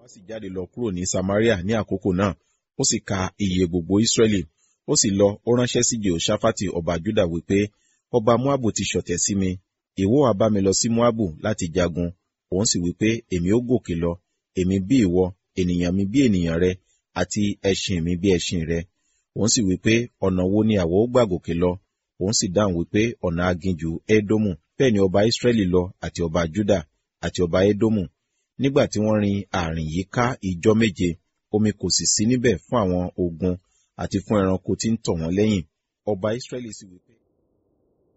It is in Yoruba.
Wá sì jáde lọ kúrò ní Samaria ní àkókò náà, ó sì ka iye gbogbo Ísírẹ́lì. Ó sì lọ, ó ránṣẹ́ sí Jehoṣafati ọba Juda wípé, ọba Moabu ti ṣọ̀tẹ̀ sí mi, ìwọ ha bá mi lọ sí Moabu láti jagun. Òun sì wípé, èmi ó gòkè lọ, èmi bí ìwọ, ènìyàn mi bí ènìyàn rẹ, àti ẹṣin mi bí ẹṣin rẹ. Òun sì wípé, ọ̀nà wo ni àwọ̀ ó gbà gòkè lọ? Òun sì dáhùn wípé, ọ̀nà aginjù Édómù. Bẹ́ẹ̀ ni ọba Ísírẹ́lì lọ àti ọba Juda àti ọba Édómù. Nígbà tí wọ́n rin ààrin yìí ká ìjọ́ méje, omi kò sì sí níbẹ̀ fún àwọn ogun àti fún ẹranko tí ń tọ̀ wọ́n lẹ́yìn. Ọba Ísírẹ́lì sì wípé.